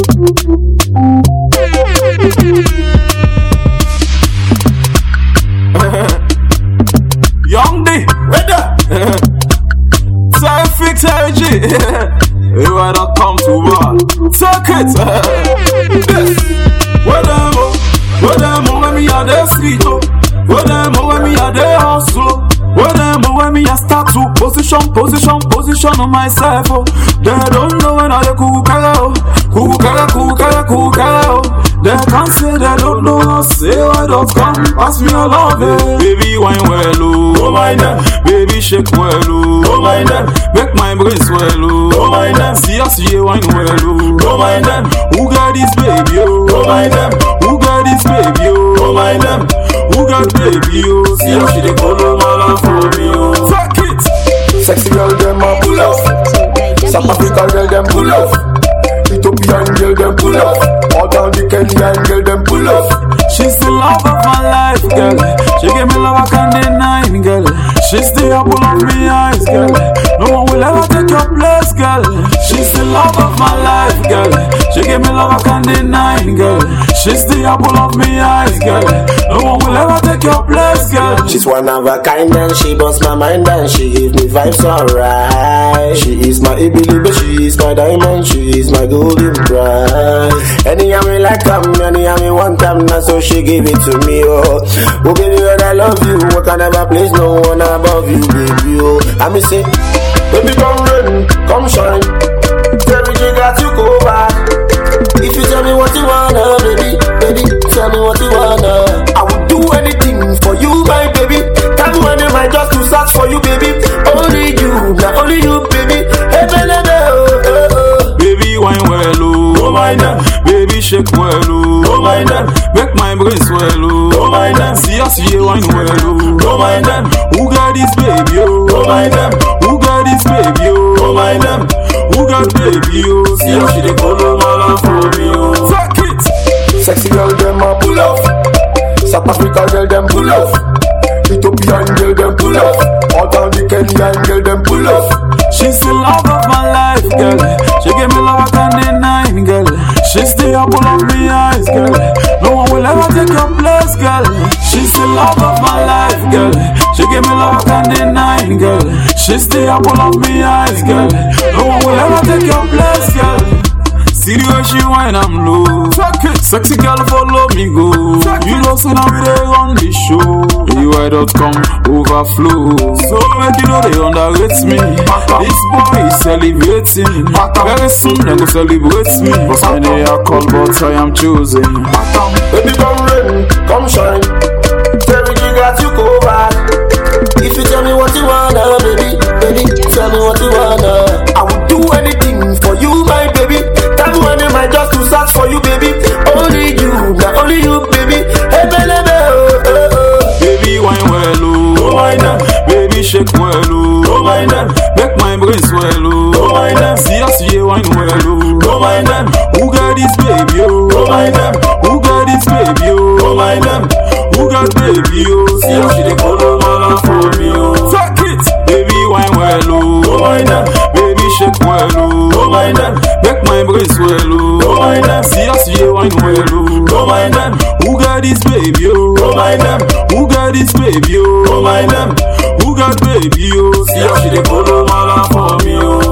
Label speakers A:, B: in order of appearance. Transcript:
A: Young D,
B: Weather.
A: Selfie LG. You are not come to bar. Circuit. Where them oh, where them oh, when me a the street oh. Where them oh, when me a the hustle. Where them oh, when me a start to position, position, position on myself oh. They don't know when I the kukara oh, kukara, kukara, kukara oh. They can't say they don't know, say why don't come pass me a love eh. Baby wine well oh,
B: Oh my God.
A: Baby shake well oh,
B: Oh my God.
A: Make my brain swell oh,
B: Oh my God.
A: See us see wine well oh,
B: Oh my God.
A: Who got this baby oh,
B: Oh my God.
A: Who got this baby oh,
B: Oh my God.
A: Who got baby oh, See how she dey follow my love for me oh. Fuck it.
B: Sexy girl, them a pull up. South African girl, them pull up. Ethiopian girl, them pull up. All down the Kenyan girl, them pull up.
A: She's the love of my life, girl. She gave me love I can't deny, girl. She's the apple of my eyes, girl. No one will ever take your place, girl. She's the love of my life, girl. She gave me love I can't deny, girl. She's the apple of my eyes, girl. No one will ever take your place, girl.
C: She's one of a kind and she busts my mind and she give me vibes alright. She is my Ibilibe, she is my diamond, she is my golden prize. Any me like come, any me one time, now so she give it to me, oh. Oh baby, when I love you, what can never place no one above you, baby, oh. I me say, baby come rain, come shine. Tell me you got to go back. If you tell me what you wanna, baby, baby, tell me what you wanna. I would do anything for you, my baby. Time when am I just to search for you, baby? Only you, not only you, baby. Hey, baby, oh, oh, oh.
A: Baby wine well oh,
B: Oh my God.
A: Baby shake well oh,
B: Oh my God.
A: Make my brain swell oh,
B: Oh my God.
A: See us see wine well oh,
B: Oh my God.
A: Who got this baby oh,
B: Oh my God.
A: Who got this baby oh,
B: Oh my God.
A: Who got baby oh, See how she dey follow my love for me oh. Fuck it.
B: Sexy girl, them a pull up. South African girl, them pull up. Ethiopian girl, them pull up. All down the Kenyan girl, them pull up.
A: She's the love of my life, girl. She gave me love I can't deny, girl. She's the apple of my eyes, girl. No one will ever take your place, girl. She's the love of my life, girl. She gave me love I can't deny, girl. She's the apple of my eyes, girl. No one will ever take your place, girl. See the way she whine, I'm low. Fuck it. Sexy girl, follow me go. You know, so now we dey on the show. EY.com overflow. So make you know they underrate me. This boy is celebrating. Very soon they go celebrate me. But when they are called, but I am choosing.
B: Baby, come rain, come shine.
C: Tell me you got to go back. If you tell me what you wanna, baby, baby, tell me what you wanna. I would do anything for you, my baby. Time when am I just to search for you, baby? Only you, not only you, baby. Hey, baby, oh, oh, oh.
A: Baby wine well oh,
B: Oh my God.
A: Baby shake well oh,
B: Oh my God.
A: Make my brain swell oh,
B: Oh my God.
A: See us see wine well oh,
B: Oh my God.
A: Who got this baby oh,
B: Oh my God.
A: Who got this baby oh,
B: Oh my God.
A: Who got baby oh, see how she dey follow my love for me oh. Fuck it, baby wine well oh,
B: Oh my God.
A: Baby shake well oh,
B: Oh my God.
A: Make my brain swell oh,
B: Oh my God.
A: See us see wine well oh,
B: Oh my God.
A: Who got this baby oh,
B: Oh my God.
A: Who got this baby oh,
B: Oh my God.
A: Who got baby oh, see how she dey follow my love for me oh.